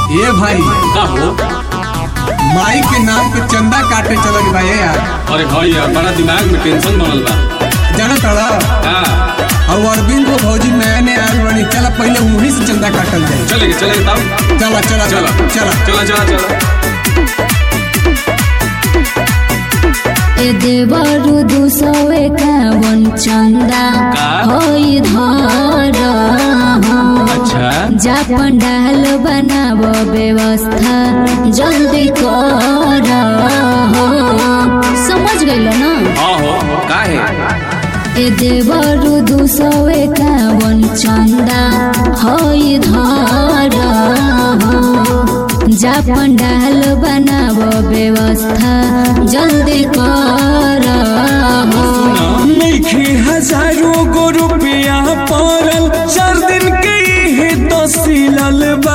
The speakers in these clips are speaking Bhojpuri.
ए भाई का हो माई के नाम पे चंदा काटे चलल बा ए यार अरे भाई यार बड़ा दिमाग में टेंशन बनल बा जाना तड़ा का और अरविंद को भौजी नया नया आयल बनी चला पहले उन्हीं से चंदा काटल जाए चलेंगे चलेंगे तब चला चला चला चला चला चला चला ए देवरु दुसौ एकावन चन्दा का? होइ धर अच्छा जा पण्डाल बनाब व्यवस्था जल्दी कर समझ गइल न हाँ हो का है ए देवरु दुसौ एकावन चन्दा होइ धर जा पण्डाल बनाब व्यवस्था जल्दी कर नइखे हजारों गो रुपया पड़ल चार दिन के ही तो सिलल बा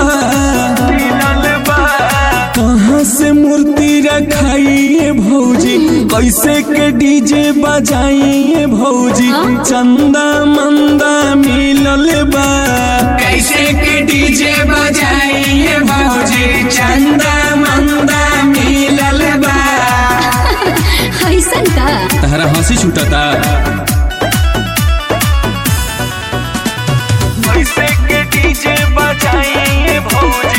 कहाँ से मूर्ति रखाइए भौजी कैसे के डीजे बजाइए भौजी चंदा मंदा मिलल बा कैसे के डीजे बजाइए भौजी चंदा मंदा मिलल बा ऐसन का तहरा हंसी छूटता कैसे के डीजे बजाइए भौजी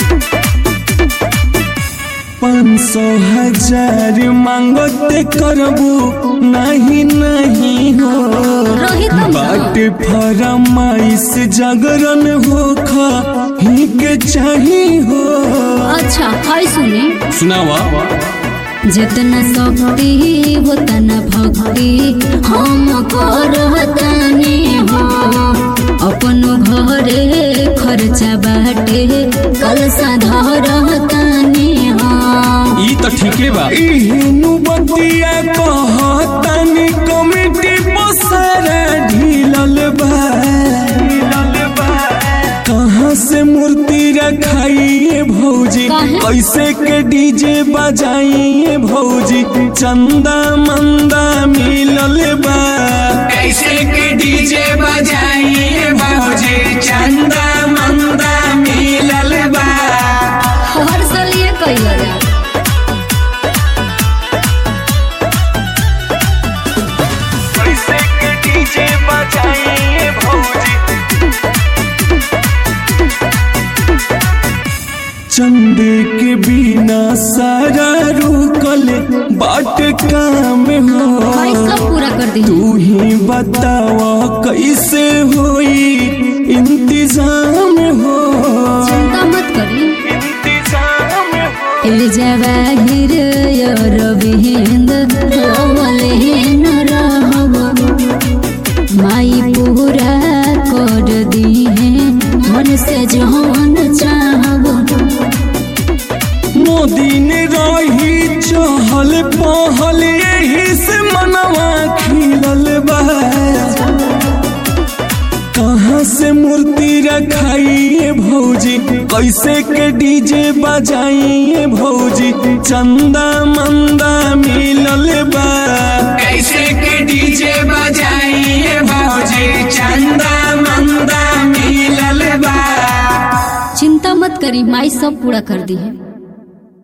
पाँच सौ हजार मांगते करबू नहीं नहीं हो रोहित हम ना। बाट फरमाइश जागरण हो खा ही के चाही हो अच्छा है सुनी सुनावा जितना शक्ति उतना भक्ति हम करतानी हो अपन घरे खर्चा बाटे कलसा धरतानी हो ई तो ठीके बा इहनु बतिया कहतानी कमिटी पसारा ढीलल बा कहाँ से मूर्ति रखाइए भौजी काहे? कैसे के डीजे बजाइए भौजी चंदा मंदा मिलल बा कैसे के डीजे बजाइए भौजी चंदा मंदा मिलल बा हर साल ये कैल जा कैसे के डीजे बजाइए भौजी चंदे के बिना सारा रुकल बाट काम भाई हो सब पूरा कर दी तू ही बतावा कैसे होई इंतजाम हो चिंता मत करी इंतजाम हो इल जवाहिर रविंद रवलेन रहब माई पूरा कर दी है मन से जौन चाहब मोदी ने रही चहल पहल यही से मनवा खिलल बा कहाँ से मूर्ति रखाइए भौजी कैसे के डीजे बजाइए भौजी चंदा मंदा मिलल बा कैसे के डीजे बजाइए भौजी चंदा मंदा मिलल बा चिंता मत करी माई सब पूरा कर दी है